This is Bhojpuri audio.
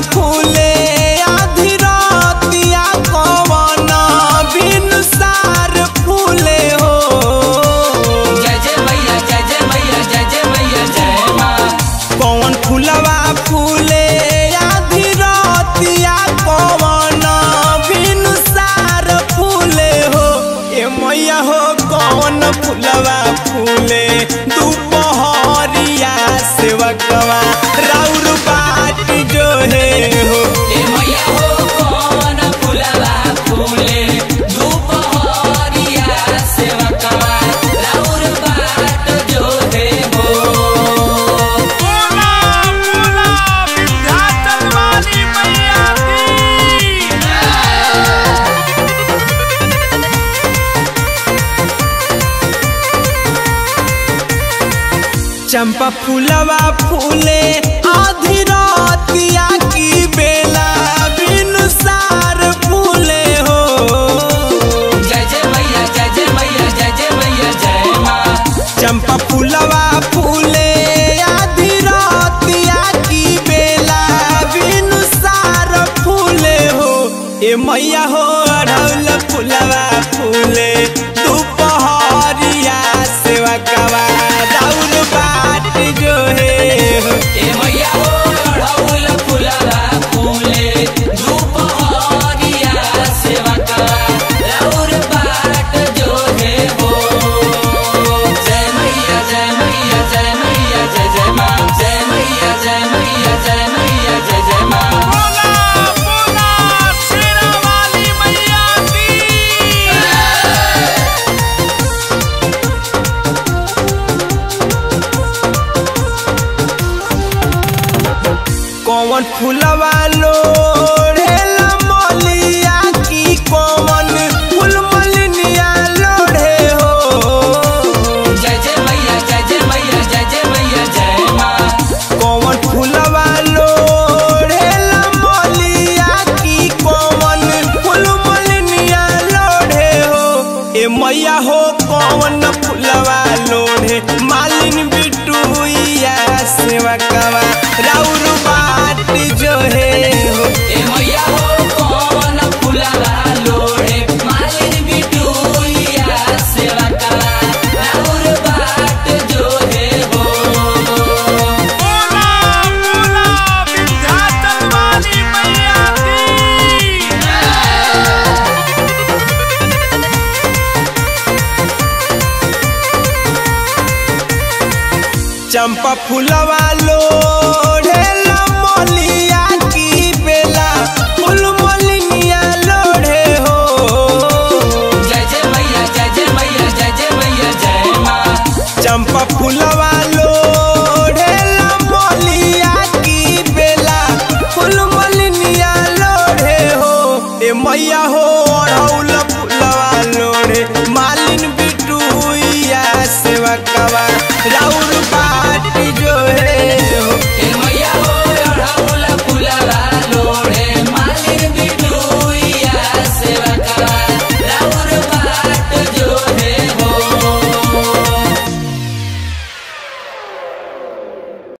फूले आधी रातिया कवन बिन सार फूले हो जय जय मैया जय जय मैया जय जय मैया जय माँ कौन फूलवा फूले आधी रातिया कवन बिन सार फूले हो ए मैया हो कौन फूलवा फूले दुपहरिया सेवकवा राउर बाट जो है हो ए मैया हो कौन फुलवा फूले दुपहरिया सेवकवा राउर बाट जो दे हो बोला बोला विंध्याचल वाली मैया की चंपा फूलवा फूले आधी रातिया की बेला बिन सार फूले हो जय जय मैया जय जय मैया जय जय मैया जय माँ चंपा फूलवा फूले आधी रातिया की बेला बिन सार फूले हो ए मैया हो अढ़ौल फूलवा फूले दोपहरिया सेवा कवा राउर बाट जो है हो ए मैया हो अढ़ौल फुलवा फूले दुपहरिया सेवकवा राउर बाट जो दे हो जय मैया जय मैया जय मैया जय जय माँ जय मैया जय मैया जय मैया जय जय माँ बोला बोला शेरा वाली मैया की कौन फूलवा लोढ़ेला मलिया की कौन फूल मलिनिया लोढ़े हो जय जय मैया जय जय मैया जय जय मैया जय माँ कौन फूलवा लोढ़ेला मलिया की कौन फूल मलिनिया लोढ़े हो ए मैया हो कौन फूलवा लोढ़े मालिन बिटुइया सेवा कवा राउर बाट जो है हो ए मैया हो कौन फुलवा लोड़े मालिन बिटुइया सेवा करा राउर बाट जो है हो बोला बोला विंध्याचल वाली मैया की चंपा फूलवा लोढ़ेला मलिया की बेला फूल मलिनिया लोढ़े हो जय जय मैया जय जय मैया जय जय मैया जय माँ चंपा फूलवा